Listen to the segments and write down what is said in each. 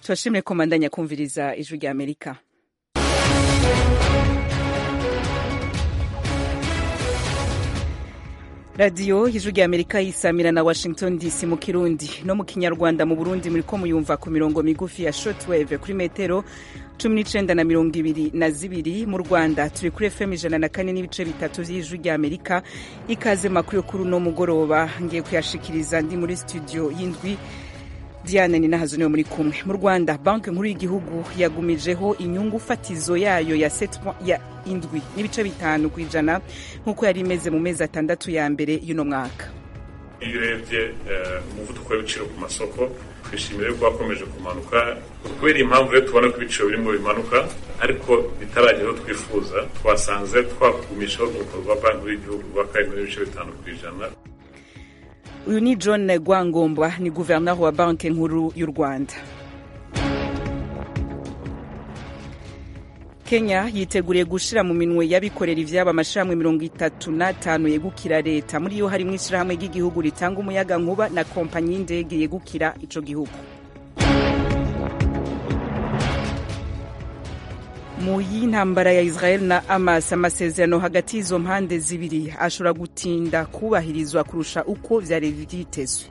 tubashimire ko mandanya kumviriza ijwi rya amerika radiyo ijwi rya amerika yisamira na washington dc mu kirundi no mu kinyarwanda mu burundi muriko muyumva ku mirongo migufi ya shortwave kuri metero cumi n'icenda na mirongo ibiri na zibiri mu rwanda turi kuri fm ijana na kane n'ibice bitatu vy'ijwi rya amerika ikaze makuru yo kuri uno mugoroba ngiye kuyashikiriza ndi muri studio y'indwi diane ni nahazo niwe muri kumwe mu rwanda banki nkuru y'igihugu yagumijeho inyungu fatizo yayo ya, ya indwi n'ibice bitanu ku ijana nk'uko yari imeze mu mezi atandatu ya mbere y'uno mwaka iyo urebye umuvuduko w'ibiciro ku masoko twishimire ko wakomeje kumanuka kubera impamvu rero tubona ko ibiciro birimo bimanuka ariko bitaragera aho twifuza twasanze twakugumishaho urwego rwa banki y'igihugu rwa karindwi n'ibice bitanu ku ijana uyu ni john rwangombwa ni guverineri wa banki nkuru y'u rwanda kenya yiteguriye gushira mu minwe y'abikorera ivyabo amashirahamwe mirongo itatu n'atanu yegukira leta muri yo harimwo ishirahamwe ry'igihugu ritanga umuyaga nkuba na kompanyi y'indege yegukira ico gihugu mu y'intambara ya israel na hamas amasezerano hagati y'izo mpande zibiri ashobora gutinda kubahirizwa kurusha uko vyari vyitezwe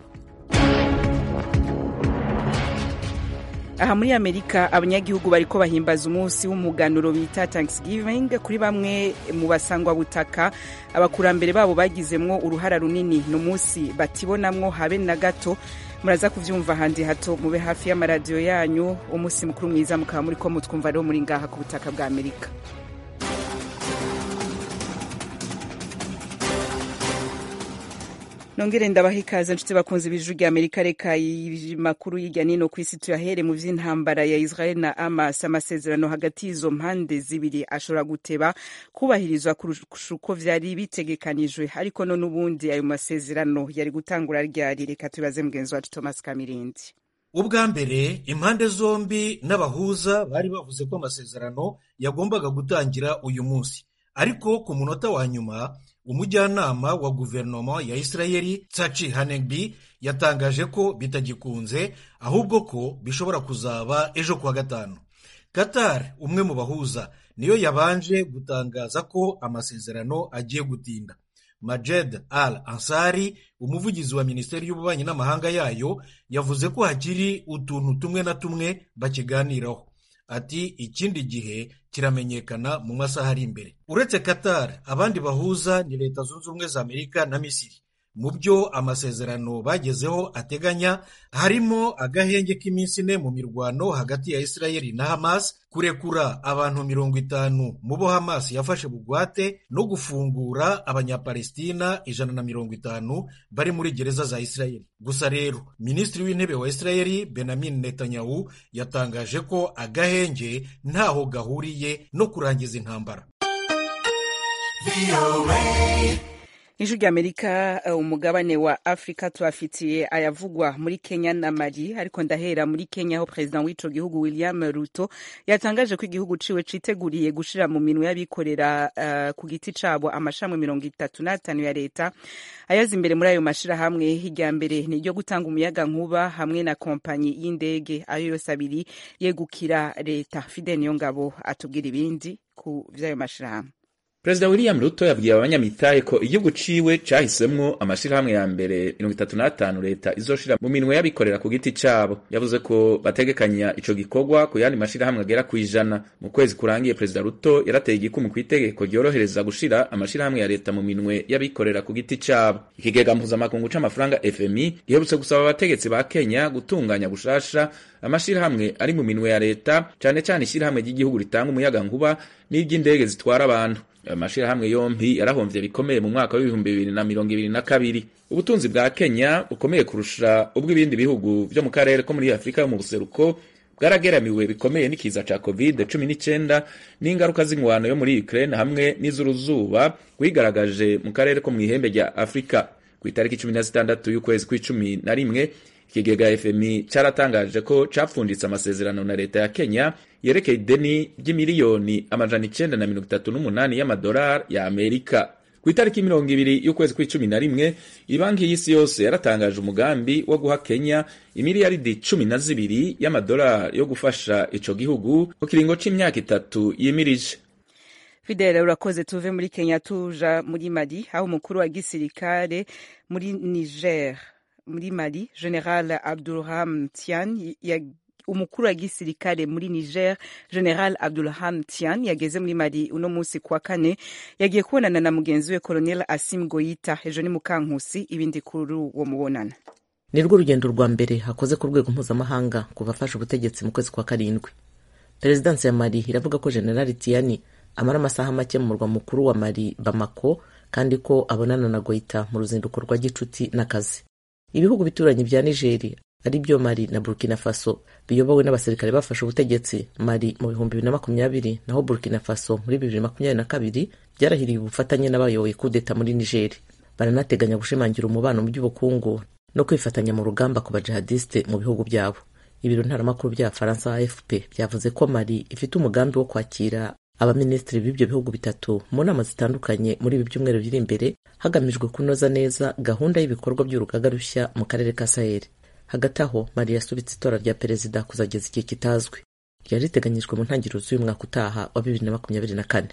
aha muri amerika abanyagihugu bariko bahimbaza umunsi w'umuganuro bita thanksgiving kuri bamwe mu basangwa butaka abakurambere babo bagizemwo uruhara runini ni umunsi batibonamwo habe na gato muraza kuvyumva handi hato mube hafi y'amaradiyo yanyu umunsi mukuru mwiza mukaba muriko mutwumva rero muri ngaha ku butaka bwa amerika nongere ndabaha ikaze nshuti bakunze ibijwi rya amerika reka makuru y'irya nino ku isi tuyahere mu vy'intambara ya israel na hamas amasezerano hagati y'izo mpande zibiri ashobora guteba kubahirizwa kurusha uko vyari bitegekanijwe ariko none ubundi ayo masezerano yari gutangura ryari reka tubaze mugenzi wacu thomas kamirindi ubwa mbere impande zombi n'abahuza bari bavuze ko amasezerano yagombaga gutangira uyu munsi ariko ku munota wa nyuma umujyanama wa guverinoma ya isirayeli tsachi hanegbi yatangaje ko bitagikunze ahubwo ko bishobora kuzaba ejo kuwa gatanu qatar umwe mu bahuza niyo yabanje gutangaza ko amasezerano agiye gutinda majed al ansari umuvugizi wa minisiteri y'ububanyi n'amahanga yayo yavuze ko hakiri utuntu tumwe na tumwe bakiganiraho ati ikindi gihe kiramenyekana mu masaha ari imbere uretse qatar abandi bahuza ni leta zunze ubumwe za amerika na misiri mu byo amasezerano bagezeho ateganya harimo agahenge k'iminsi ine mu mirwano hagati ya isirayeli na hamas kurekura abantu mirongo itanu mu bo hamas yafashe bugwate no gufungura abanyapalestina ijana na mirongo itanu bari muri gereza za isirayeli gusa rero minisitiri w'intebe wa isirayeli benamin netanyahu yatangaje ko agahenge ntaho gahuriye no kurangiza intambara ijwi rya amerika umugabane wa afurika tubafitiye ayavugwa muri kenya na mali ariko ndahera muri kenya aho perezida w'ico gihugu william ruto yatangaje ko igihugu ciwe citeguriye gushira mu minwe y'abikorera uh, ku giti cabo amashirahamwe mirongo itatu n'atanu ya leta ayaza imbere muri ayo mashirahamwe hirya mbere ni iryo gutanga umuyaga nkuba hamwe na kompanyi y'indege ayo yose abiri yegukira leta fidel niyongabo atubwira ibindi ku vy'ayo mashirahamwe perezida william ruto yabwiye abanyamitahe ko igihugu ciwe cahisemwo amashirahamwe ya mbere mirongo itatu n'atanu leta izoshira mu minwe y'abikorera ku giti cabo yavuze ko bategekanya ico gikorwa ku yandi mashirahamwe agera kw'ijana mu kwezi kurangiye perezida ruto yarateye igikumu kw'itegeko ryorohereza gushira amashirahamwe ya leta mu minwe y'abikorera ku giti cabo ikigega mpuzamakungu c'amafaranga fmi giherutse gusaba abategetsi ba kenya gutunganya gushasha amashirahamwe ari mu minwe ya leta cane cane ishirahamwe ry'igihugu ritanga umuyaga nkuba n'iry'indege zitwara abantu amashirahamwe yompi yarahomvye bikomeye mu mwaka w'ibihumbi bibiri na mirongo ibiri na kabiri ubutunzi bwa kenya bukomeye kurusha ubw'ibindi bihugu vyo mu karere ko muri afurika yo mu buseruko bwarageramiwe bikomeye n'ikiza ca covid cumi n'icenda n'ingaruka z'ingwano yo muri ukraine hamwe n'iz'uruzuba rwigaragaje mu karere ko mw'ihembe rya afurika ku itariki cumi na zitandatu y'ukwezi kw'icumi na rimwe ikigega fmi caratangaje ko capfunditse amasezerano na leta ya kenya yerekeye ideni ry'imiliyoni amajana icenda na mirongo itatu n'umunani y'amadolari ya amerika ku ku itariki mirongo ibiri y'ukwezi kw'icumi na rimwe ibanki y'isi yose yaratangaje umugambi wo guha kenya imiliyaridi cumi na zibiri y'amadolari yo gufasha ico gihugu ku kiringo c'imyaka itatu yimirije fidele urakoze tuve muri kenya tuja muri mali aho umukuru wa gisirikare muri niger muri mali general abdurham tian ya umukuru wa gisirikare muri niger general abdulham tian yageze muri mali uno munsi kuwa kane yagiye kubonana na mugenzi we colonel asim goyita ejo ni mukankusi ibindi kuri uwo mubonana ni rwo rugendo rwa mbere hakoze ku rwego mpuzamahanga kuva afashe ubutegetsi mu kwezi kwa karindwi perezidansi ya mali iravuga ko general tiani amara amasaha make mu murwa mukuru wa mali bamako kandi ko abonana na goyita mu ruzinduko rwa gicuti n'akazi ibihugu bituranyi bya nigeri ari byo mali na burkina faso biyobowe n'abasirikare bafashe ubutegetsi mali mu bihumbi bibiri na makumyabiri naho burkina faso muri bibiri na na kabiri byarahiriye ubufatanye n'abayoboye kudeta muri nigeri baranateganya gushimangira umubano mu by'ubukungu no kwifatanya mu rugamba ku bajihadiste mu bihugu byabo ibiro ntaramakuru bya faransa afp byavuze ko mali ifite umugambi wo kwakira abaminisitiri b'ibyo bihugu bitatu mu nama zitandukanye muri ibi byumweru biri imbere hagamijwe kunoza neza gahunda y'ibikorwa by'urugaga rushya mu karere ka saheli hagati aho mali yasubitse itora rya perezida kuzageza igihe kitazwi ryari riteganyijwe mu ntangiriro z'uyu mwaka utaha wa bibiri na makumyabiri na kane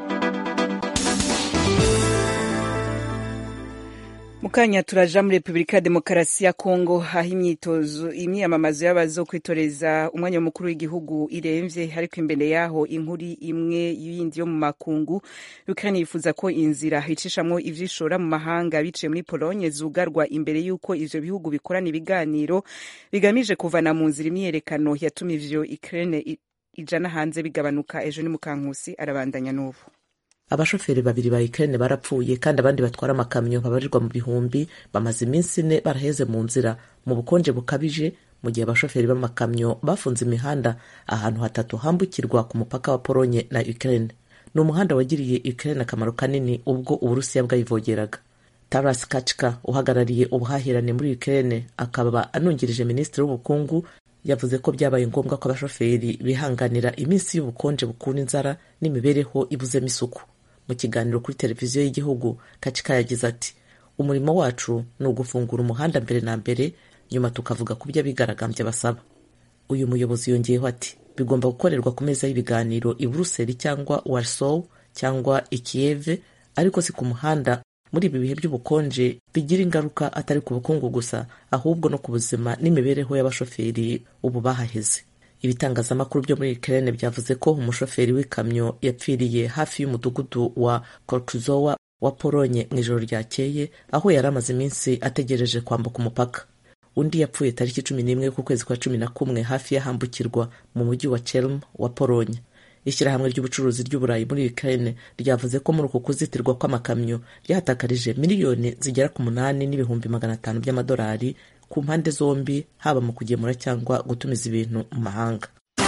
mukanya turaja muri repubulika ya demokarasi ya kongo aho imyitozo imyiyamamazo y'abazokwitoreza umwanya mukuru w'igihugu iremvye ariko imbere yaho inkuru imwe yindi yo mu makungu ukraine yifuza ko inzira icishamwo ivyishora mu mahanga biciye muri polonye zugarwa imbere y'uko ivyo bihugu bikorana ibiganiro bigamije kuvana mu nzira imyiyerekano yatuma ivyo ukraine ijana hanze bigabanuka ejo ni mukankusi arabandanya n'ubu abashoferi babiri ba Ukraine barapfuye kandi abandi batwara amakamyo babarirwa mu bihumbi bamaze iminsi ine baraheze mu nzira mu bukonje bukabije mu gihe abashoferi b'amakamyo bafunze imihanda ahantu hatatu hambukirwa ku mupaka wa Polonye na Ukraine ni umuhanda wagiriye Ukraine akamaro kanini ubwo Uburusiya bwayivogeraga Taras Kachka uhagarariye ubuhahirane muri Ukraine akaba anungirije minisitiri w'ubukungu yavuze ko byabaye ngombwa ko abashoferi bihanganira iminsi y'ubukonje bukura inzara n'imibereho ibuzemo isuku mu kiganiro kuri televiziyo y'igihugu kacika yagize ati umurimo wacu ni ugufungura umuhanda mbere na mbere nyuma tukavuga ku byo abigaragambya basaba uyu muyobozi yongeyeho ati bigomba gukorerwa ku meza y'ibiganiro i buruseli cyangwa warsow cyangwa i kiyeve ariko si ku muhanda muri ibi bihe by'ubukonje bigira ingaruka atari ku bukungu gusa ahubwo no ku buzima n'imibereho y'abashoferi ubu bahaheze ibitangazamakuru byo muri Ukraine byavuze ko umushoferi w'ikamyo yapfiriye hafi y'umudugudu wa Korkuzowa wa Polonye mu ijoro ryakeye aho yari amaze iminsi ategereje kwambuka umupaka undi yapfuye tariki cumi n'imwe ku kwezi kwa cumi na kumwe hafi y'ahambukirwa mu mujyi wa Chelm wa Polonye ishyirahamwe ry'ubucuruzi ry'uburayi muri Ukraine ryavuze ko muri uku kuzitirwa kw'amakamyo ryahatakarije miliyoni zigera ku munani n'ibihumbi magana atanu by'amadolari ku mpande zombi haba mu kugemura cyangwa gutumiza ibintu mu mahanga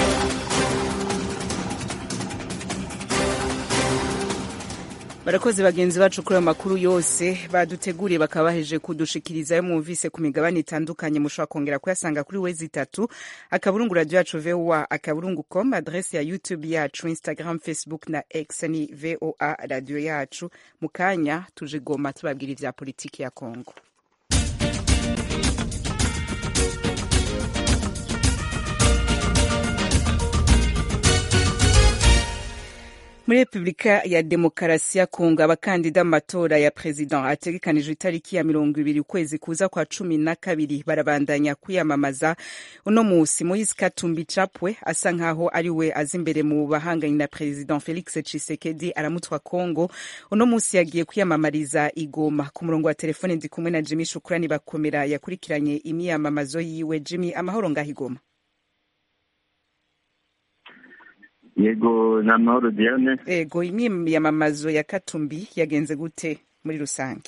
barakoze bagenzi bacu kuri ayo makuru yose baduteguriye bakaba baheje kudushikiriza yo mwumvise ku migabane itandukanye mushobora kongera kuyasanga kuri wezi itatu akaburungu radio yacu voa akaburungu com adrese ya youtube yacu instagram facebook na x ni voa radio yacu mu kanya tuje goma tubabwira ivya politiki ya kongo muri repubulika ya demokarasi ya kongo abakandida mu matora ya perezida ategekanijwe itariki ya mirongo ibiri ukwezi kuza kwa cumi na kabiri barabandanya kwiyamamaza uno musi moise katumbi chapwe asa nkaho ari we aza imbere mu bahanganye na perezida felix tshisekedi aramutwa kongo uno musi yagiye kwiyamamariza igoma ku murongo wa telefone ndi kumwe na jimmy shukurani bakomera yakurikiranye imyiyamamazo yiwe jimmy amahoro ngaho igoma yego ni amahoro diane yego imyiyamamazo ya katumbi yagenze gute muri rusange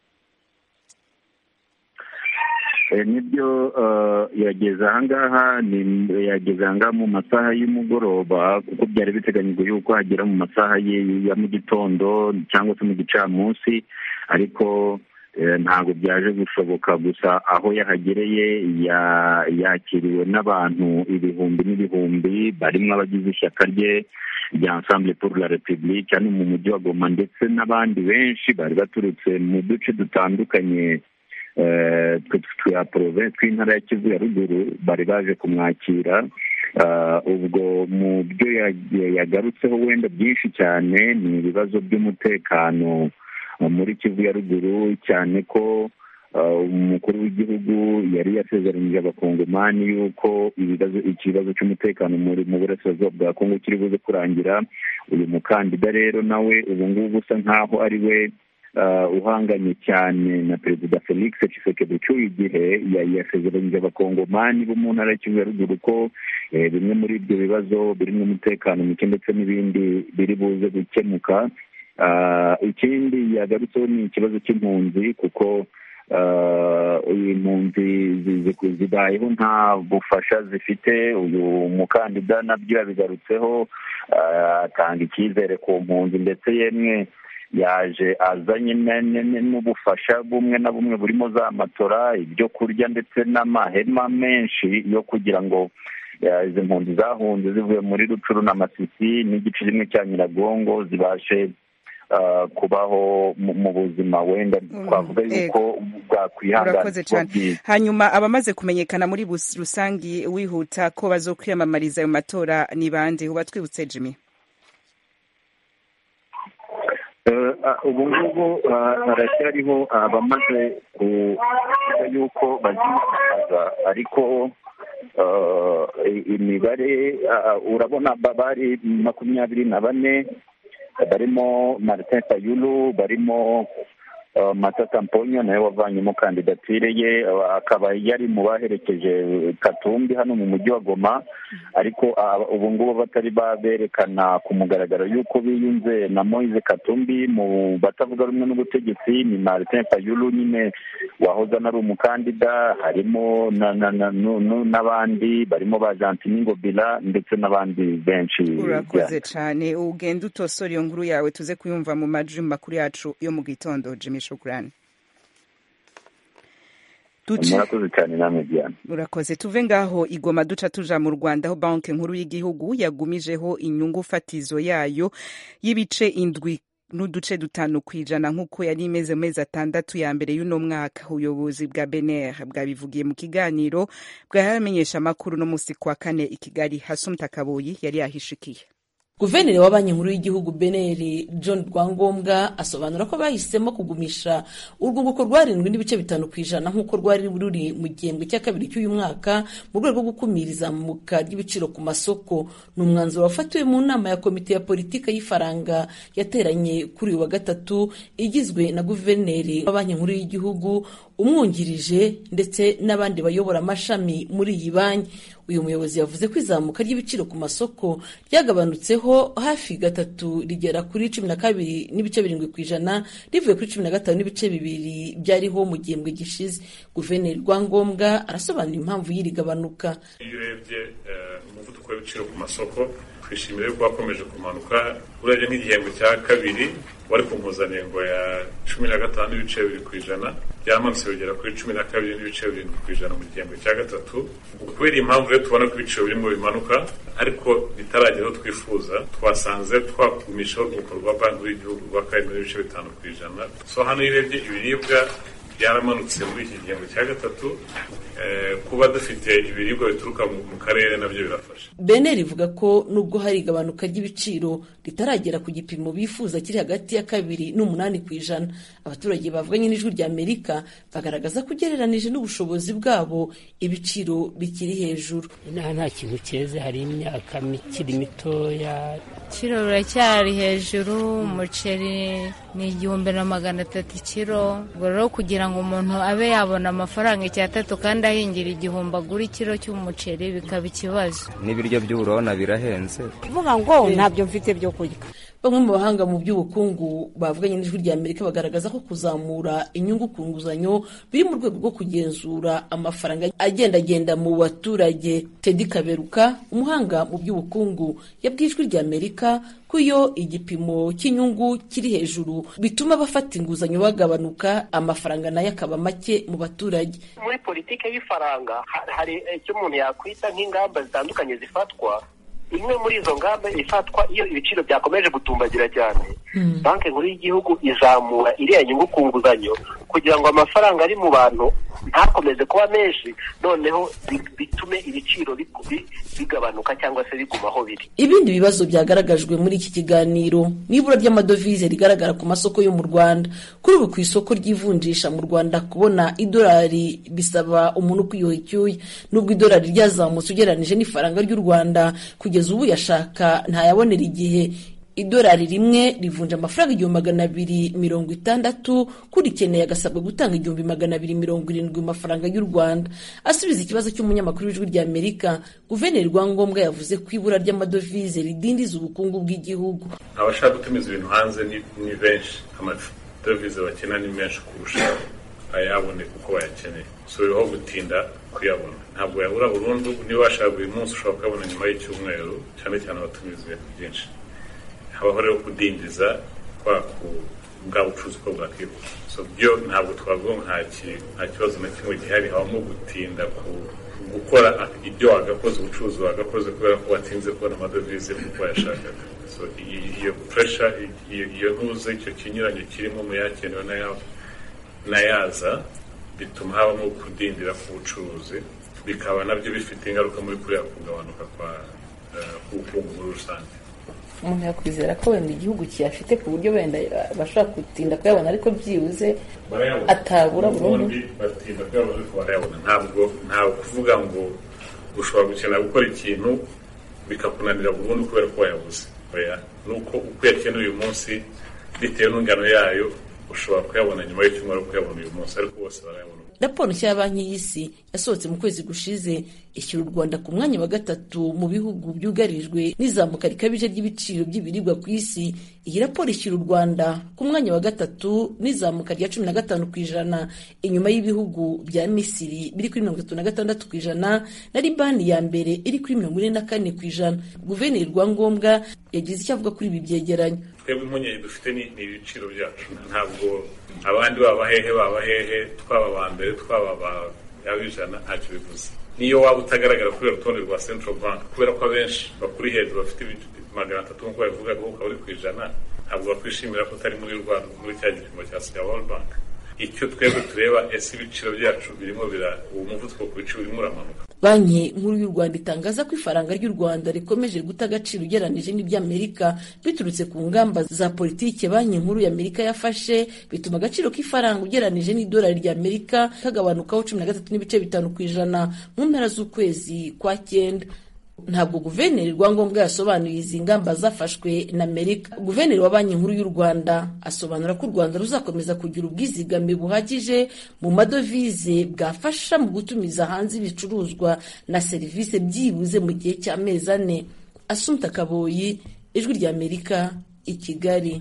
nibyo yageze ahangaha yageze ahangaha mu masaha y'umugoroba kuko byari biteganyijwe yuko hagera mu masaha ya mu gitondo cyangwa se mu gicamunsi ariko ntabwo byaje gushoboka gusa aho yahagereye yakiriwe n'abantu ibihumbi n'ibihumbi barimo abagize ishyaka rye rya ensemble pour la republique hano mu mujyi wa goma ndetse n'abandi benshi bari baturutse mu duce dutandukanye twa province tw'intara ya kivu ya ruguru bari baje kumwakira ubwo mu byo yagarutseho wenda byinshi cyane ni ibibazo by'umutekano muri kivu ya ruguru cyane ko umukuru w'igihugu yari yasezeranyije abakongomani yuko ibibazo ikibazo cy'umutekano mu burasirazuba bwa kongo kiri buze kurangira uyu mukandida rero nawe ubu ngubu usa nk'aho ari we uhanganye cyane na perezida felix tshisekedi cy'uyu gihe yasezeranyije abakongomani bo mu ntara y'ikivu ya ruguru ko bimwe muri ibyo bibazo birimo umutekano muke ndetse n'ibindi biri buze gukemuka ikindi yagarutseho ni ikibazo cy'impunzi kuko impunzi zibayeho nta bufasha zifite uyu mukandida nabyo yabigarutseho atanga icyizere ku mpunzi ndetse yemwe yaje azanye n'ubufasha bumwe na bumwe burimo za matora ibyo kurya ndetse n'amahema menshi yo kugira ngo izi mpunzi zahunze zivuye muri rucuru na masisi n'igice kimwe cya nyiragongo zibashe kubaho mu buzima wenda twavuga yuko urakoze cyane hanyuma abamaze kumenyekana muri rusange wihuta ko bazokwiyamamariza ayo matora ni bande uba twibutse jimmy ubu ngubu haracyariho abamaze kuvuga yuko baziyamamaza ariko imibare urabona bari makumyabiri na bane barimo martin fayulu barimo matata mponyo nawe wavanyemo kandidatire ye akaba yari mu baherekeje katumbi hano mu mujyi wa goma ariko ubu ngubu batari baberekana ku mugaragaro y'uko biyunze na moise katumbi mu batavuga rumwe n'ubutegetsi ni martin fayulu nyine wahoze anari umukandida harimo n'abandi barimo ba jantini ngobila ndetse n'abandi benshi urakoze cyane ugenda utosora iyo nkuru yawe tuze kuyumva mu majwi makuru yacu yo mu gitondo jimmy shukurani murakoze cyane namwe diana urakoze tuve ngaho igoma duca tuja mu rwanda aho banki nkuru y'igihugu yagumijeho inyungu fatizo yayo y'ibice indwi n'uduce dutanu ku ijana nk'uko yari imeze mu mezi atandatu ya mbere y'uno mwaka ubuyobozi bwa bener bwabivugiye mu kiganiro bwahamenyesha amakuru no musi kwa kane i kigali hasumta kabuyi yari yahishikiye guverineri wa banki nkuru y'igihugu beneri john rwangombwa asobanura ko bahisemo kugumisha urwunguko rwarindwi n'ibice bitanu ku ijana nk'uko rwari ruri mu gihembwe cya kabiri cy'uyu mwaka mu rwego rwo gukumira izamuka ry'ibiciro ku masoko ni umwanzuro wafatiwe mu nama ya komite ya politiki y'ifaranga yateranye kuri uyu wa gatatu igizwe na guverineri wa banki nkuru y'igihugu umwungirije ndetse n'abandi bayobora amashami muri iyi banki uyu muyobozi yavuze ko izamuka ry'ibiciro ku masoko ryagabanutseho hafi gatatu rigera kuri cumi na kabiri n'ibice birindwi ku ijana rivuye kuri cumi na gatanu n'ibice bibiri byariho mu gihembwe gishize guverineri rwangombwa arasobanura impamvu y'iri gabanuka iyo urebye umuvuduko w'ibiciro ku masoko twishimira yuko wakomeje kumanuka urebye nk'igihembwe cya kabiri wari ku mpuzanengo ya cumi na gatanu n'ibice bibiri ku ijana byamanutse bigera kuri cumi na kabiri n'ibice birindwi ku ijana mu gihembwe cya gatatu kubera impamvu rero tubona ko ibiciro birimo bimanuka ariko bitaragera aho twifuza twasanze twakumishaho urwunguko rwa banki y'igihugu rwa karindwi n'ibice bitanu ku ijana so hano iyo urebye ibiribwa byaramanutse muri iki gihembwe cya gatatu kuba dufite ibiribwa bituruka mu karere nabyo birafasha beneri ivuga ko nubwo hari igabanuka ry'ibiciro ritaragera ku gipimo bifuza kiri hagati ya kabiri n'umunani ku ijana abaturage bavuganye n'ijwi rya amerika bagaragaza ko ugereranije n'ubushobozi bwabo ibiciro bikiri hejuru inaha nta kintu cyeze hari imyaka mikiri mitoya ibiciro biracyari hejuru umuceri ni igihumbi na magana atatu ikiro ubwo rero kugira ngo umuntu abe yabona amafaranga icyatatu kandi ahingira igihumbi agura ikiro cy'umuceri bikaba ikibazo n'ibiryo by'uburona birahenze kuvuga ngo ntabyo mfite byo kurya bamwe mu bahanga mu by'ubukungu bavuganye n'ijwi rya amerika bagaragaza ko kuzamura inyungu ku nguzanyo biri mu rwego rwo kugenzura amafaranga agendagenda mu baturage tedi kaberuka umuhanga mu by'ubukungu yabwiye ijwi rya amerika ko iyo igipimo cy'inyungu kiri hejuru bituma abafata inguzanyo bagabanuka amafaranga nayo akaba make mu baturage muri politiki y'ifaranga hari icyo umuntu yakwita nk'ingamba zitandukanye zifatwa imwe muri izo ngamba ifatwa iyo ibiciro byakomeje gutumbagira cyane banki nkuru y'igihugu izamura iriya nyungu ku nguzanyo kugira ngo amafaranga ari mu bantu ntakomeze kuba menshi noneho bitume ibiciro bigabanuka cyangwa se biguma aho biri ibindi bibazo byagaragajwe muri iki kiganiro n'ibura ry'amadovize rigaragara ku masoko yo mu rwanda kuri ubu ku isoko ry'ivunjisha mu rwanda kubona idolari bisaba umuntu kwiyoha icyuya nubwo idolari ryazamutse ugereranije n'ifaranga ry'u rwanda kugeza ubu yashaka ntayabonera igihe idolari rimwe rivunja amafaranga igihumbi magana abiri mirongo itandatu kurikeneye agasabwa gutanga igihumbi magana abiri mirongo irindwi mu mafaranga y'u rwanda asubiza ikibazo cy'umunyamakuru w'ijwi rya amerika guverineri rwangombwa yavuze ko ibura ry'amadovize ridindiza ubukungu bw'igihugu abashaka gutumiza ibintu hanze ni benshi amadovize bakena ni menshi kurusha ayaboneka uko bayakeneye so biriho gutinda kuyabona ntabwo yabura burundu niba washaka buri munsi ushobora kuyabona nyuma y'icyumweru cyane cyane abatumiza ibintu byinshi habaho rero kudindiza kwa bwa bucuruzi uko bwakihuta so byo ntabwo twavuga ngo nta kibazo na kimwe gihari habamo gutinda gukora ibyo wagakoze ubucuruzi wagakoze kubera ko watinze kubona amadovize kuko wayashakaga so iyo puresha iyo ntuze icyo kinyuranyo kirimo mu yakenewe n'ayaza bituma habamo kudindira k'ubucuruzi bikaba nabyo bifite ingaruka muri kuriya kugabanuka k'ubukungu muri rusange umuntu yakwizera ko wenda igihugu kiyafite ku buryo wenda bashobora gutinda kuyabona ariko byibuze atabura burundu batinda kuyabona ariko barayabona ntabwo ntabwo kuvuga ngo ushobora gukenera gukora ikintu bikakunanira burundu kubera ko wayabuze oya ni uko uko uyakeneye uyu munsi bitewe n'ingano yayo ushobora kuyabona nyuma y'icyumweru kuyabona uyu munsi ariko bose barayabona raporo nshya ya banki y'isi yasohotse mu kwezi gushize ishyira u rwanda ku mwanya wa gatatu mu bihugu byugarijwe n'izamuka rikabije ry'ibiciro by'ibiribwa ku isi iyi raporo ishyira u rwanda ku mwanya wa gatatu n'izamuka rya cumi na gatanu ku ijana inyuma y'ibihugu bya misiri biri kuri mirongo itatu na gatandatu ku ijana na libani ya mbere iri kuri mirongo ine na kane ku ijana guverineri rwangombwa yagize icyo avuga kuri ibi byegeranyo twebwe impungenge dufite ni ibiciro byacu ntabwo abandi baba hehe baba hehe twaba aba mbere twaba aba ijana ntacyo bivuze niyo waba utagaragara kuri urutonde rwa central bank kubera ko abenshi bakuri hejuru bafite magana atatu nk'uko babivuga ko ukaba uri ku ijana ntabwo bakwishimira ko utari muri rwanda muri cya gipimo cya cya world bank icyo twebwe tureba ese ibiciro byacu birimo bira uwo muvuduko ku biciro urimo uramanuka banki nkuru y'u rwanda itangaza ko ifaranga ry'u rwanda rikomeje guta agaciro ugereranije n'iby'amerika biturutse ku ngamba za politiki banki nkuru y'amerika yafashe bituma agaciro k'ifaranga ugereranije n'idolari ry'amerika kagabanukaho cumi na gatatu n'ibice bitanu ku ijana mu mpera z'ukwezi kwa cyenda ntabwo guverineri rwangombwa yasobanuye izi ngamba zafashwe na amerika guverineri wa banki nkuru y'u rwanda asobanura ko u rwanda ruzakomeza kugira ubwizigame buhagije mu madovize bwafasha mu gutumiza hanze ibicuruzwa na serivisi byibuze mu gihe cy'amezi ane asumta kaboyi ijwi ry'amerika i kigali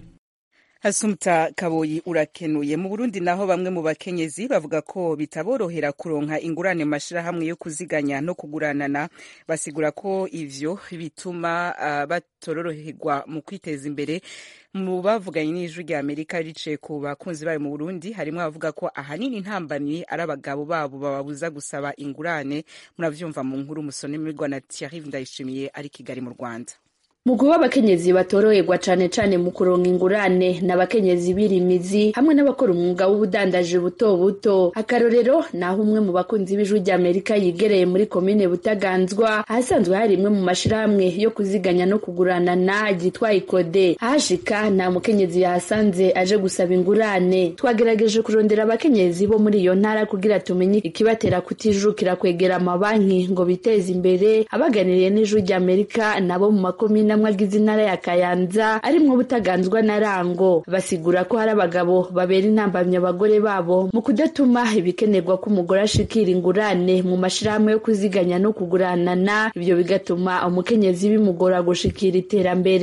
Hasumta Kaboyi urakenuye mu Burundi naho bamwe mu bakenyezi bavuga ko bitaborohera kuronka ingurane mu mashirahamwe yo kuziganya no kuguranana basigura ko ivyo bituma uh, batororoherwa mu kwiteza imbere mu bavuganye n'ijwi rya Amerika rice ku bakunzi bayo mu Burundi harimo abavuga ko ahanini intambamyi ari abagabo babo bababuza gusaba ingurane muravyumva mu nkuru musonemirwa na Thierry Ndayishimiye ari Kigali mu Rwanda mu kuba abakenyezi batoroherwa cane cane mu kuronka ingurane n'abakenyezi birimizi hamwe n'abakora umwuga w'ubudandaji buto buto akarorero naho umwe mu bakunzi b'ijwi rya amerika yigereye muri komine butaganzwa ahasanzwe hari imwe mu mashirahamwe yo kuziganya no kuguranana ryitwa ikode ahashika nta mukenyezi yahasanze aje gusaba ingurane twagerageje kurondera abakenyezi bo muri iyo ntara kugira tumenye ikibatera kutijukira kwegera amabanki ngo biteze imbere abaganiriye n'ijwi rya amerika nabo mu makomine amwe agize intara ya kayanza arimwo butaganzwa na rango basigura ko hari abagabo babera intambamyi abagore babo mu kudatuma ibikenerwa ko umugore ashikira ingurane mu mashirahamwe yo kuziganya no kuguranana ibyo bigatuma umukenyezi bimugora gushikira iterambere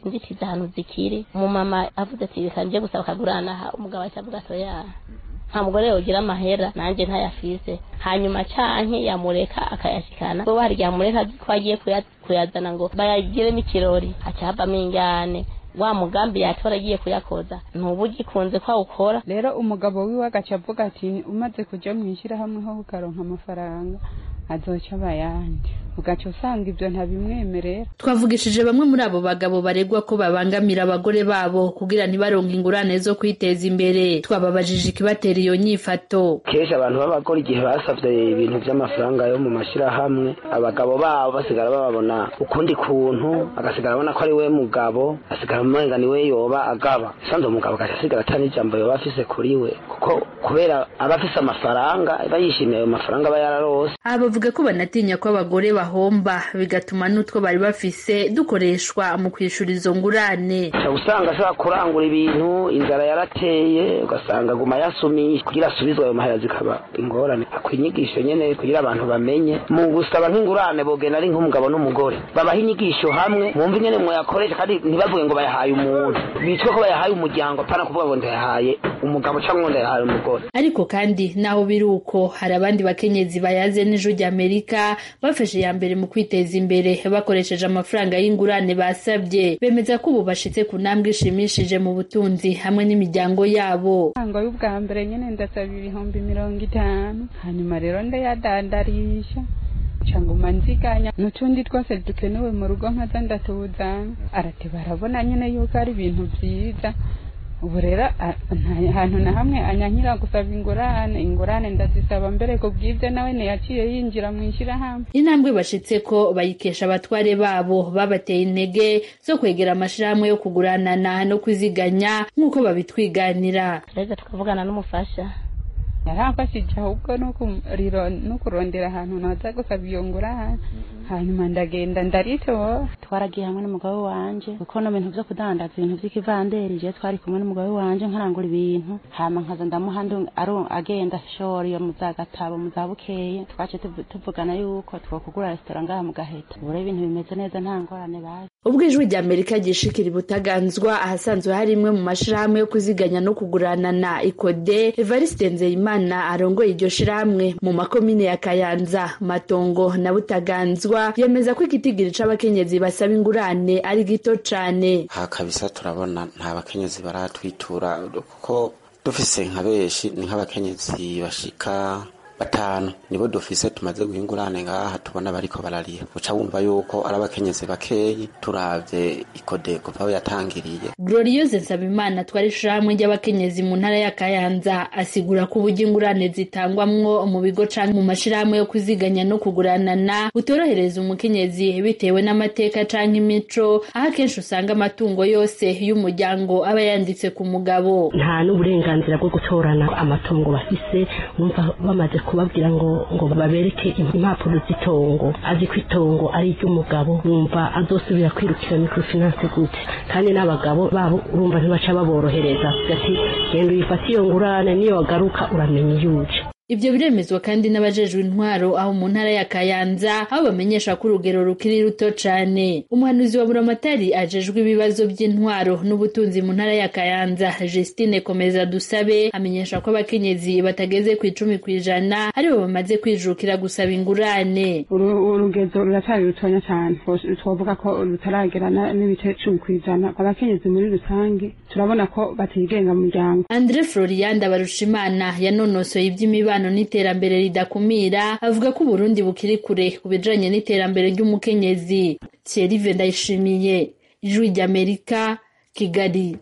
inzitizi ahantu zikiri umumama avuze ati reka nje gusaba akagurana aha umugabo ahita avuga ati oya nta mugore yogira amahera nanjye ntayafise hanyuma canke yamureka akayashikana bo hari igihe amureka ko agiye kuya- kuyazana ngo bayagiremo ikirori haca havamo ingane wa mugambi yatora agiye kuyakoza ntuba ugikunze ko awukora rero umugabo wiwe agaca avuga ati umaze kuja mu ishyirahamwe ho ukaronka amafaranga azoca abayandi ugaca usanga ibyo ntabimwemerera twavugishije bamwe muri abo bagabo baregwa ko babangamira abagore babo kugira ntibaronke ingurane zo kwiteza imbere twababajije ikibatera iyo nyifato kenshi abantu b'abagore igihe basavye ibintu vy'amafaranga yo mu mashirahamwe abagabo babo basigara bababona ukundi kuntu agasigara abona ko ari we mugabo asigara umenga ni we yoba agaba sanze umugabo agaca asigara ata n'ijambo yoba afise kuri we kuko kubera aba afise amafaranga aba yishimiye ayo mafaranga aba yararose aha bavuga ko banatinya ko abagore bahomba bigatuma n'utwo bari bafise dukoreshwa mu kwishura izo ngurane uca usanga ashobora kurangura ibintu inzara yarateye ugasanga aguma yasumiye kugira asubizwe ayo mahera zikaba ingorane akwiye inyigisho nyene kugira abantu bamenye mu gusaba nk'ingurane bogenda ari nk'umugabo n'umugore babaha inyigisho hamwe mwumva ingene mwayakoresha kandi ntibavuge ngo bayahaye umuntu bitwe ko bayahaye umuryango apana kuvuga ngo ndayahaye umugabo cyangwa ngo ndayahaye umugore ariko kandi naho biri uko hari abandi bakenyezi bayaze n'ijwi ry'amerika bafashe iya mbere mu kwiteza imbere bakoresheje amafaranga y'ingurane basabye bemeza ko ubu bashitse ku ntambwe ishimishije mu butunzi hamwe n'imiryango yabo ntango y'ubwa mbere nyine ndasaba ibihumbi mirongo itanu hanyuma rero ndayadandarisha canguma nziganya n'utundi twose dukenewe mu rugo nkaza ndatuzana arati barabona nyine yuko ari ibintu byiza ubu rero a- nta hantu na hamwe anyankira gusaba ingurane ingurane ndazisaba mbere ku bw'ibyo nawe ntiyaciye yinjira mu ishyirahamwe intambwe bashitse ko bayikesha abatware babo babateye intege zo kwegera amashirahamwe yo kuguranana no kwiziganya nk'uko babitwiganira reza tukavugana n'umufasha yaramfashije ahubwo no kuriro- no kurondera ahantu naza gusaba iyo ngurane hanyuma ndagenda ndaritora twaragiye hamwe n'umugabo wanje kuko no bintu vyo kudandaza ibintu vy'ikivanderi je twari kumwe n'umugabo wanje nkarangura ibintu hama nkaza ndamuha ndu- aro- agenda shora iyo mu za gatabo mu za bukeye twace tuvu- tuvugana yuko twokugura resitora ngaha mu gaheta ubu rero ibintu bimeze neza nta ngorane baje ubwo ijwi rya amerika ryishikira ibutaganzwa ahasanzwe hari imwe mu mashirahamwe yo kuziganya no kuguranana ikode evariste nzeyimana arongoye iryo shirahamwe mu makomine ya kayanza matongo na butaganzwa yemeza ko igitigiri c'abakenyezi basaba ingurane ari gito cane aha kabisa turabona nta bakenyezi baratwitura kuko dufise nka benshi ni nk'abakenyezi bashika batanu nibo dufise tumaze guha ingurane ngaha tubona bariko bararira uca wumva yuko ari abakenyezi bakeyi turavye ikode kuva aho yatangiriye gloriose nsabimana twari ishirahamwe ry'abakenyezi mu ntara ya kayanza asigura ko uburyo ingurane zitangwamwo mu bigo canke mu mashirahamwe yo kuziganya no kuguranana butorohereza umukenyezi bitewe n'amateka canke imico aho akenshi usanga amatungo yose y'umuryango aba yanditse ku mugabo nta n'uburenganzira bwo gutorana amatongo bafise bumva bamaze kubabwira ngo ngo babereke impapuro z'itongo azi ko itongo ari iry'umugabo wumva azosubira kwirukira microfinance gute kandi n'abagabo babo urumva ntibaca baborohereza ati genda uyifate iyo ngurane niyo wagaruka uramenya iyo uje Ivyo biremezwa kandi n'abajejwe intwaro aho mu ntara ya Kayanza aho bamenyesha ko urugero rukiri ruto cane. Umuhanuzi wa Buramatari ajejwe ibibazo by'intwaro n'ubutunzi mu ntara ya Kayanza Justine Komeza Dusabe amenyesha ko abakenyezi batageze ku icumi kw'ijana aribo bamaze kwijukira gusaba ingurane. urugezo ruracyari rutonya cyane twavuga ko rutaragera n'ibice cumi ku ijana abakenyezi muri rusange turabona ko batigenga mu muryango Andre Florian Ndabarushimana yanonosoye iby'imibano n'iterambere ridakumira avuga ko Uburundi bukiri kure ku bijanye n'iterambere ry'umukenyezi Thierry Ndayishimiye Ijwi ry'Amerika Kigali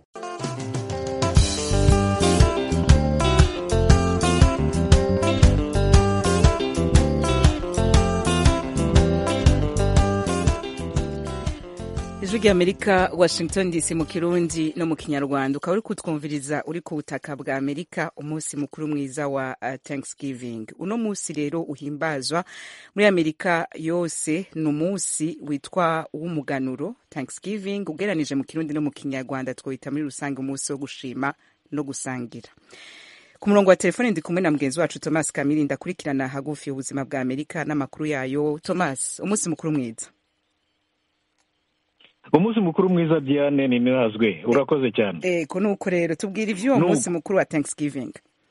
ijwi ry'amerika washington dc mu kirundi no mu kinyarwanda ukaba uri kutwumviriza uri ku butaka bwa amerika umunsi mukuru mwiza wa uh, thanksgiving uno munsi rero uhimbazwa muri amerika yose ni umunsi witwa uw'umuganuro thanksgiving ugeranije mu kirundi no mu kinyarwanda twita muri rusange umunsi wo gushima no gusangira ku murongo wa telefone ndi kumwe na mugenzi wacu thomas kamiri ndakurikirana hagufi ubuzima bwa amerika n'amakuru yayo thomas umunsi mukuru mwiza umunsi mukuru mwiza diane ni nazwe urakoze cyane ego nuko rero tubwira iby'uwo Nuko. munsi mukuru wa thanksgiving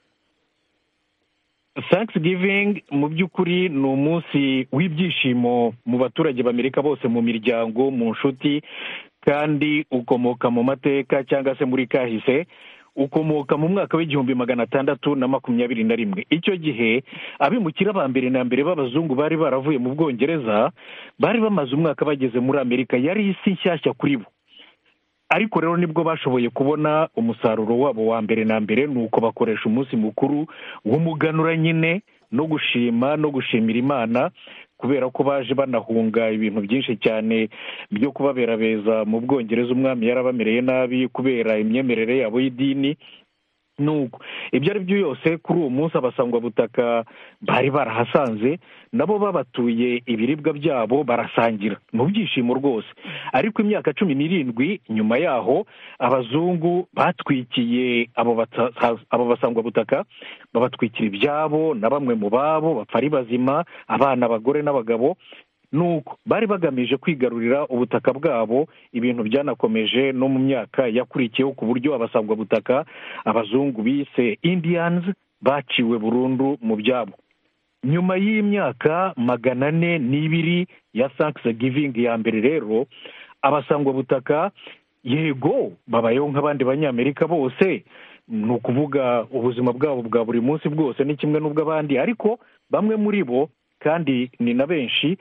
thanksgiving mu by'ukuri ni umunsi w'ibyishimo mu baturage b'amerika bose mu miryango mu nshuti kandi ukomoka mu mateka cyangwa se muri kahise ukomoka mu mwaka w'igihumbi magana atandatu na makumyabiri na rimwe icyo gihe abimukira ba mbere na mbere b'abazungu bari baravuye mu bwongereza bari bamaze umwaka bageze muri amerika yari isi nshyashya kuri bo ariko rero nibwo bashoboye kubona umusaruro wabo wa mbere na mbere ni uko bakoresha umunsi mukuru w'umuganura nyine no gushima no gushimira imana kubera ko baje banahunga ibintu byinshi cyane byo kubabera beza mu bwongereza umwami yarabamereye nabi kubera imyemerere yabo y'idini nuko ibyo ari byo yose kuri uwo munsi abasangwabutaka bari barahasanze nabo babatuye ibiribwa byabo barasangira mu byishimo rwose ariko imyaka cumi n'irindwi nyuma yaho abazungu batwikiye abo bata- abo basangwabutaka babatwikira ibyabo na bamwe mu babo bapfa ari bazima abana abagore n'abagabo nuko bari bagamije kwigarurira ubutaka bwabo ibintu byanakomeje no mu myaka yakurikiyeho ku buryo abasangwabutaka abazungu bise indians baciwe burundu mu byabo nyuma y'imyaka magana ane n'ibiri ya thanksgiving ya mbere rero abasangwabutaka yego babayeho nk'abandi banyamerika bose ni ukuvuga ubuzima bwabo bwa buri munsi bwose ni kimwe n'ubw'abandi ariko bamwe muri bo kandi ni na benshi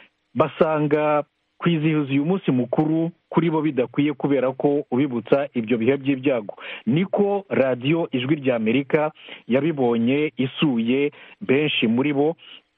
basanga kwizihiza uyu munsi mukuru kuri bo bidakwiye kubera ko ubibutsa ibyo bihe by'ibyago niko radiyo ijwi rya amerika yabibonye isuye benshi muri bo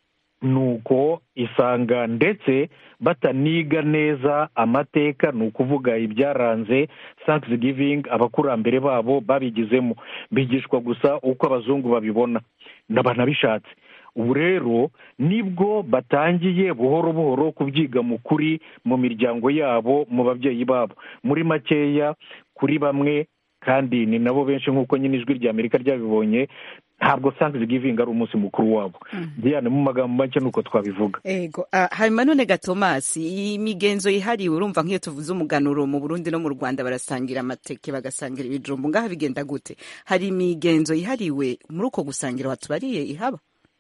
nuko isanga ndetse bataniga neza amateka ni ukuvuga ibyaranze thanksgiving abakurambere babo babigizemo bigishwa gusa uko abazungu babibona banabishatse ubu rero nibwo batangiye buhoro buhoro kubyiga mu kuri mu miryango yabo mu babyeyi babo muri makeya kuri bamwe kandi ni nabo benshi nk'uko nyine ijwi rya amerika ryabibonye ntabwo thanksgiving ari umunsi mukuru wabo diane mu magambo make ni uko twabivuga ego ah, hanyuma none ga tomasi iyi migenzo yihariwe urumva nk'iyo tuvuze umuganuro mu burundi no mu rwanda barasangira amateke bagasangira ibijumbu ngaha bigenda gute hari imigenzo yihariwe muri uko gusangira watubariye ihaba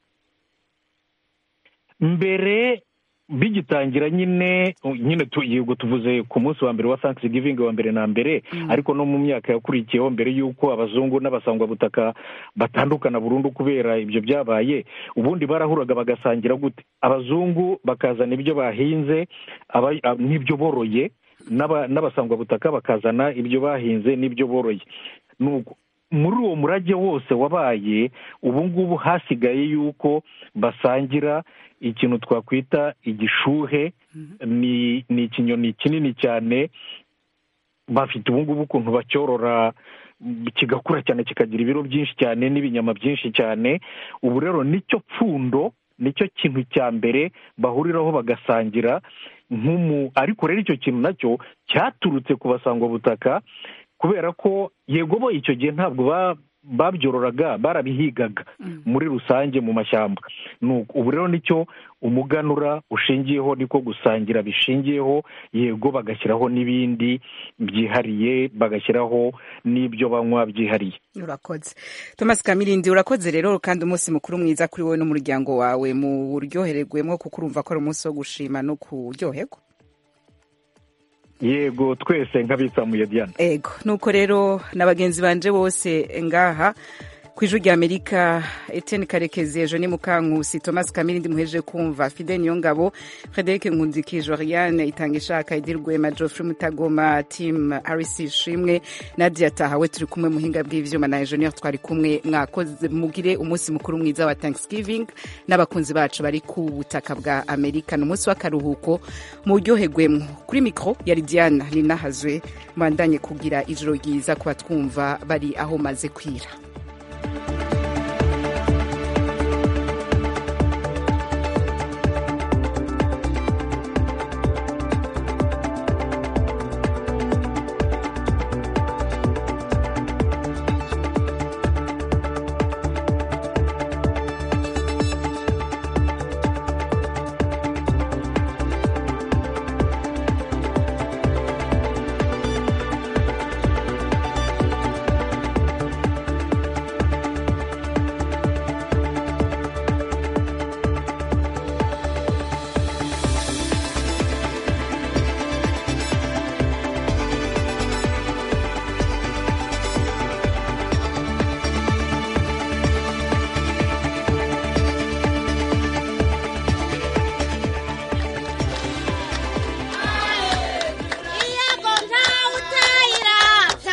mbere bigitangira nyine nyine tu- yego tuvuze ku munsi wa mbere wa thanksgiving wa mbere na mbere ariko no mu myaka yakurikiyeho mbere y'uko abazungu n'abasangwabutaka batandukana burundu kubera ibyo byabaye ubundi barahuraga bagasangira gute abazungu bakazana ibyo bahinze aba- a- n'ibyo boroye n'aba- n'abasangwabutaka bakazana ibyo bahinze n'ibyo boroye Nuko muri uwo murage wose wabaye ubu ngubu hasigaye yuko basangira ikintu twakwita igishuhe ni ni ikinyoni kinini cyane bafite ubu ngubu ukuntu bacyorora mm, kigakura cyane kikagira ibiro byinshi cyane n'ibinyama byinshi cyane ubu rero nicyo pfundo nicyo kintu cya mbere bahuriraho bagasangira nk'umu ariko rero icyo kintu nacyo cyaturutse ku basangwabutaka kubera ko yego bo icyo gihe ntabwo ba- babyororaga barabihigaga muri rusange mu mashyamba Nuko ubu rero nicyo umuganura ushingiyeho niko gusangira bishingiyeho yego bagashyiraho n'ibindi byihariye bagashyiraho n'ibyo banywa byihariye urakoze thomas kamirindi urakoze rero kandi umunsi mukuru mwiza kuri wowe n'umuryango wawe mu buryohererwemo kuko urumva ko ari umunsi wo gushima no kuryoherwa yego twese nk'abitsamuye diane ego nuko rero na bagenzi banje bose ngaha ku ijwi rya amerika etienne karekezi ejo ni mukankusi thomas kamirindi muheje kumva fide niyongabo frederic nkundikije oriane itanga ishaka edi rwema geoffrey mutagoma tim harris shimwe nadia tahawe turi kumwe muhinga bw'ivyuma na engineer twari kumwe mwakoze mugire umunsi mukuru mwiza wa thanksgiving n'abakunzi bacu bari ku butaka bwa amerika ni umunsi w'akaruhuko mu buryoherwemo kuri mikro yari diana ninahazwe mbandanye kugira ijoro ryiza ku batwumva bari aho maze kwira